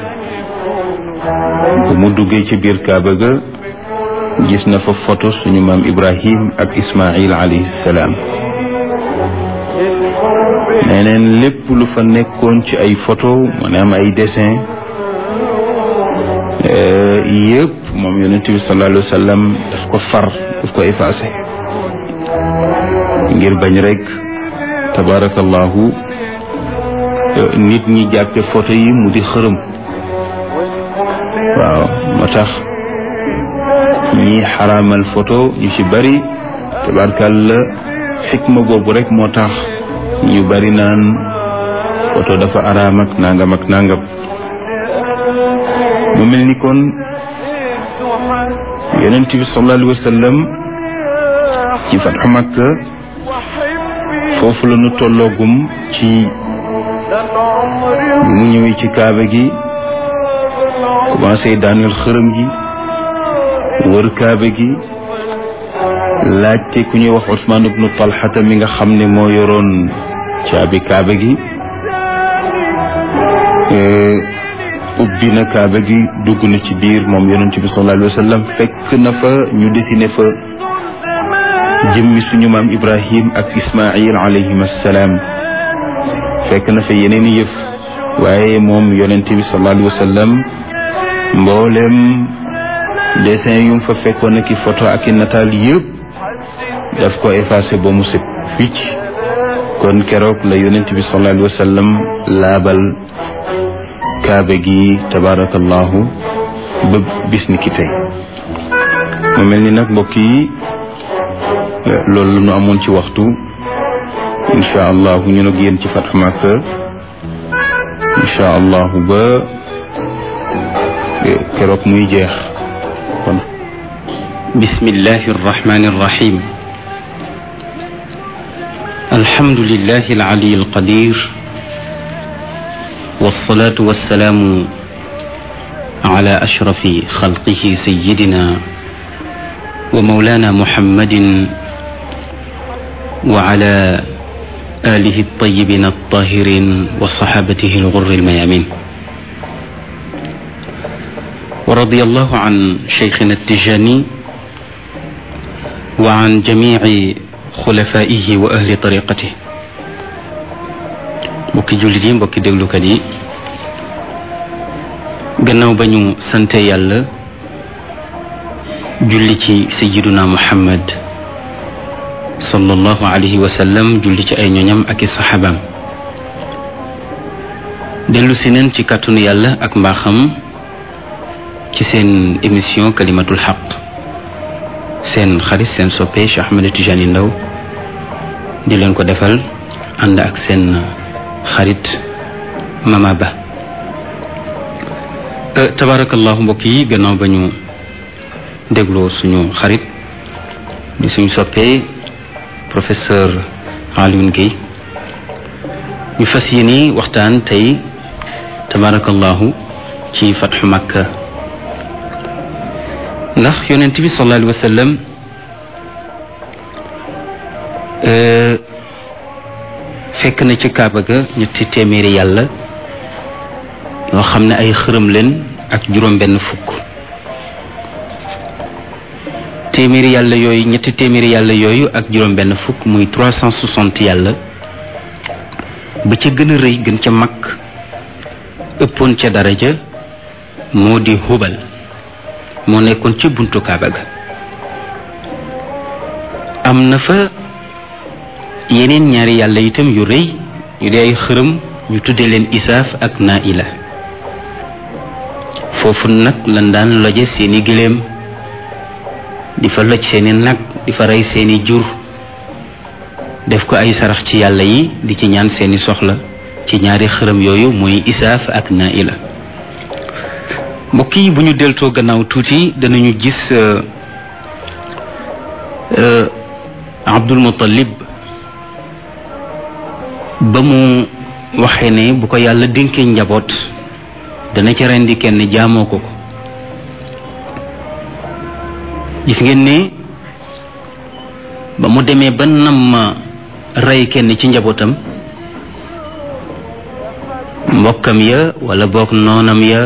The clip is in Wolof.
bu mu duggee ci biir kaaba ga gis na fa photo suñu maam ibrahim ak ismail alayhi salaam neneen lépp lu fa nekkoon ci ay photo maanaam ay dessin yëpp moom yonent bi sallallahu alayhi wa sallam daf ko far daf ko effacé ngir bañ rek tabarakallahu nit ñi jàppe photo yi mu di xërëm waaw moo tax ñi xaraamal photo ñu ci bari tabarakalla xikma boobu rek moo tax ñu bari naan photo dafa araam ak nangam ak nangam mu mel ni kon yonent bi sallallahu alayhi wa sallam ci fatxu Makka foofu la ñu tolloogum ci mu ñëwee ci kaaba gi commencé daaneel xërëm gi wër kaaba gi laajte ku ñuy wax Usmaan ibnu Talxata mi nga xam ne moo yoroon caabi kaaba gi ubbi na kaaba gi dugg na ci biir moom yonent bi sallallahu alayhi wa sallam fekk na fa ñu dessiné fa jëmmi suñu maam Ibrahim ak Ismail alayhim assalaam fekk na fa yeneen i yëf waaye moom yonent bi sallallahu alayhi wa sallam mboolem dessin yum fa fekkoon ak i photo ak i nataal yëpp daf ko effacé ba mu set wicc kon keroog la yonent bi sallallahu alayhi wa sallam laabal kaaba gi tabarakallahu ba bis ni ki tey mu mel ni nag mbokk yi loolu la ñu amoon ci waxtu incha allahu ñu nag yéen ci Fathu Makka incha allahu ba keroog muy jeex kon bismillahi arrahmani arrahim alhamdulillahi alali alqadir والصلاة والسلام على أشرف خلقه سيدنا ومولانا محمد وعلى آله الطيبين الطاهرين وصحابته الغر الميامين ورضي الله عن شيخنا التجاني وعن جميع خلفائه وأهل طريقته mbokki jullit yi mbokki déglukat yi gannaaw ba ñu sante yàlla julli ci sayiduna muhammad sallallahu alayhi wa sallam julli ci ay ñoñam ak i saxaabaam dellu si neen ci kàttanu yàlla ak mbaaxam ci seen émission kalimatul xaq seen xarit seen soppe Cheikh Ahmed Tijani Ndaw di leen ko defal ànd ak seen xarit Mama Ba tabarakallahu mbokk yi gannaaw ba ñu dégloo suñu xarit di suñu soppee professeur Alioune Guèye ñu fas yéene waxtaan tey tabarakallahu ci fatxu Makka ndax yonent bi sallallahu alayhi wa sallam fekk na ci kaaba ga ñetti téeméeri yàlla yoo xam ne ay xërëm leen ak juróom benn fukk téeméeri yàlla yooyu ñetti téeméeri yàlla yooyu ak juróom benn fukk muy trois cent soixante yàlla ba ca gën a rëy gën ca mag ëppoon ca daraja moo di hubal moo nekkoon ca buntu kaaba ga am na fa yeneen ñaari yàlla itam yu rëy yu di ay xërëm ñu tuddee leen isaaf ak naila foofu nag lan daan loje seeni gëléem di fa loj seeni nag di fa rey seeni jur def ko ay sarax ci yàlla yi di ci ñaan seeni soxla ci ñaari xërëm yooyu muy isaaf ak naila mbokk yi bu ñu deltoo gannaaw tuuti danañu gis Abdul Muttalib ba mu waxee ne bu ko yàlla dénkee njaboot dana ca rendi kenn jaamoo ko ko gis ngeen ne ba mu demee ba nam ma rey kenn ci njabootam mbokkam ya wala boog noonam ya